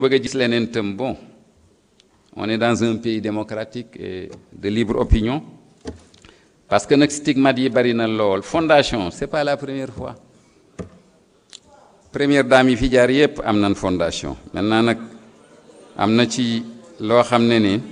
bëgg a gis leneen tam bon on est dans un pays démocratique et de libre opinion parce que nag stigmate yi bari na lool fondation c'est pas la première fois première dame yi fi jaar yépp am nañ fondation maintenant nag am na ci loo xam ne ni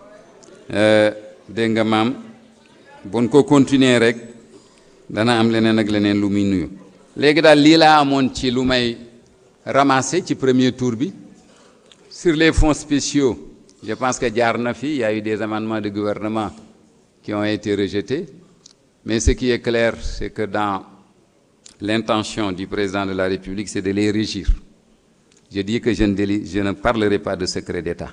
dégg nga maam buñ ko continuer rek dana am leneen ak leneen lu muy nuyu léegi daal lii laa amoon ci lu may ramasser ci premier tour bi sur les fonds spéciaux je pense que jaar na fi il y a eu des amendements de gouvernement qui ont été rejetés mais ce qui est clair c'est que dans l'intention du président de la République c'est de les régir je dis que je ne déli je ne parlerai pas de secret d'État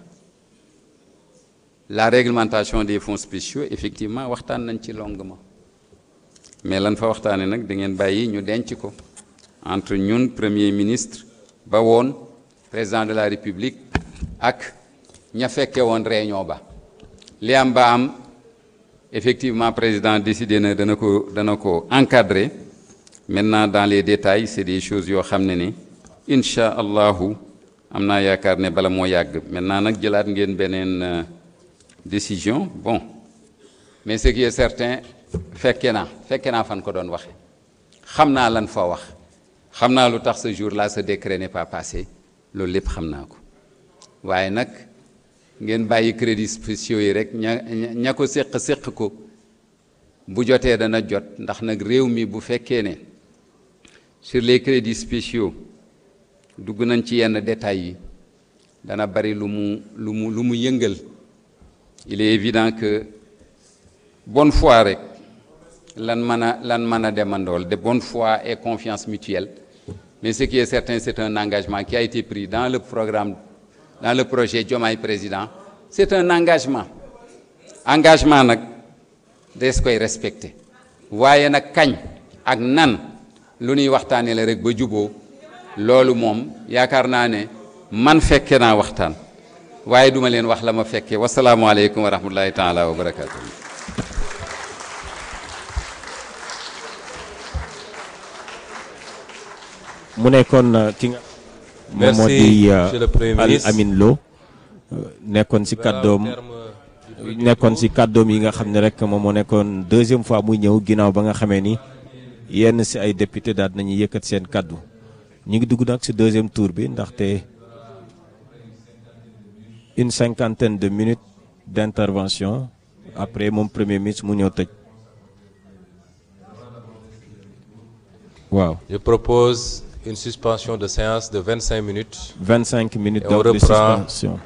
la réglementation des fonds spéciaux effectivement waxtaan nañ ci longuement mais lan fa waxtaane nag da ngeen bàyyi ñu denc ko entre ñun premier ministre ba woon président de la république ak ña fekke woon réunion ba li am ba am effectivement président décidé na dana ko dana ko encadrer maintenant dans les détails c'est des choses yoo xam ne ni incha allahu am naa yaakaar ne bala moo yàgg maintenant nag jëlaat ngeen beneen décision bon mais ce qui est certain fekke naa fekke naa fan ko doon waxe xam naa lan fa wax xam naa lu tax ce jour-là ce décret n'est pas passé loolu lépp xam naa ko waaye nag ngeen bàyyi crédits spéciaux yi rek ña ña ko séq séq ko bu jotee dana jot ndax nag réew mi bu fekkee ne sur les crédits spéciaux dugg nañ ci yenn détails yi dana bari lu mu lu mu lu mu yëngal il est évident que bonne foi rek lan mën a lan mën a demandool de bonne foi et confiance mutuelle mais ce qui est certain c'est un engagement qui a été pris dans le programme dans le projet Diomaye Président c'est un engagement engagement nag des koy respecter waaye nag kañ ak nan lu ñuy waxtaanee la rek ba juboo loolu moom yaakaar naa ne man fekke naa waxtaan waaye duma leen wax la ma fekkee wasalaamualeykum wa rahmatullahi taala wa barakatuh mu nekkoon ki nga moom moo di Al Amin Lo nekkoon ci kàddoom nekkoon ci kàddoom yi nga xam ne rek moom moo nekkoon deuxième fois muy ñëw ginnaaw ba nga xamee ni yenn ci ay député daal nañu yëkkat seen kàddu ñu ngi dugg nag ci deuxième tour bi ndaxte une cinquantaine de minutes d'intervention après moom premier ministre mu ñëw tëj waaw Je propose une suspension de séance de 25 minutes. 25 minutes Et on donc de reprend. suspension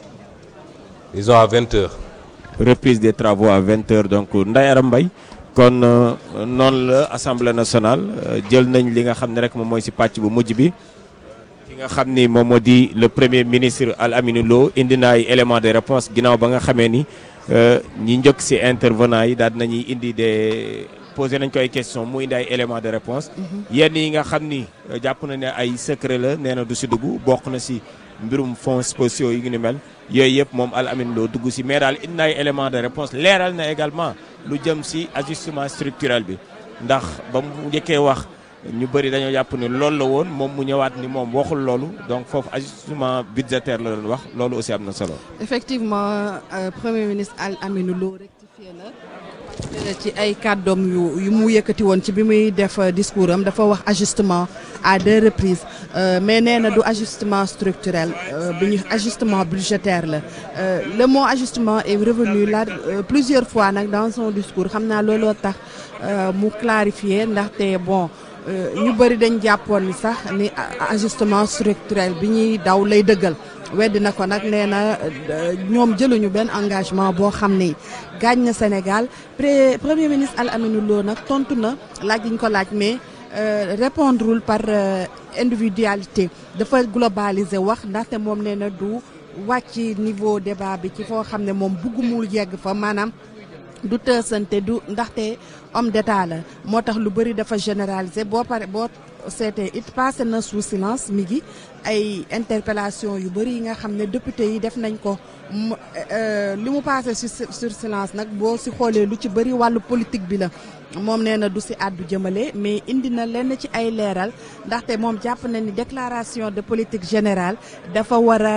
Disons à 20 heures. reprise des travaux à 20 heures donc Ndeye Arame Mbaye kon euh, noonu la assemblée nationale euh, jël nañ li nga xam ne rek moom mooy ci pàcc bu mujj bi ki nga xam ni moom moo di le premier ministre Al Amine Lo indi na ay éléments de réponse ginnaaw ba nga xamee ni euh, ñi njëkk ci intervenants yi daal nañuy indi des posé nañ ko ay questions mu indi ay éléments de réponse yenn yi nga xam ni euh, jàpp na ne ay secret la nee na du ci dugg bokk na ci mbirum fonds spéciaux yi ngi ni mel yooyu yëpp moom Al Amine Lo dugg ci mais daal indi na ay éléments de réponse leeral na également lu jëm ci ajustement structurel bi ndax ba mu njëkkee wax ñu bëri dañoo jàpp ni loolu la woon moom mu ñëwaat ni moom waxul loolu donc foofu ajustement budgétaire la doon wax loolu aussi am na solo. effectivement euh, premier ministre Al Amine Lo rectifié na ci ay kàddoom yu yu mu yëkkati woon ci bi muy def euh, discours am dafa wax ajustement à deux reprises euh, mais nee na du ajustement structurel euh, bi ñu ajustement budgétaire la Euh, le mot ajustement est revenu là euh, plusieurs fois nag dans son discours xam naa looloo tax euh, mu clarifier ndaxte bon euh, ñu bëri dañ jàppoon ni sax ni a- ajustement structurel bi ñuy daw lay dëggal weddi na ko nag nee na euh, ñoom jëluñu benn engagement boo xam ni gaañ na Sénégal pré premier ministre Al Amine Lo nag tontu na laaj yi ñu ko laaj mais euh, répondrul par euh, individualité dafa globaliser wax ndaxte moom nee na du wàcc niveau débat bi ci foo xam ne moom buggumul yegg fa maanaam du tësante du ndaxte homme d'état la moo tax lu bëri dafa généraliser boo pare boo seetee it passé na sous silence mi ngi ay interpellation yu bëri yi nga xam ne député yi def nañ ko mu euh, li mu passé sur sur silence nag boo si xoolee lu ci bëri wàllu politique bi la moom nee na du si àddu jëmale mais indi na lenn ci ay leeral ndaxte moom jàpp na ni déclaration de politique générale dafa war a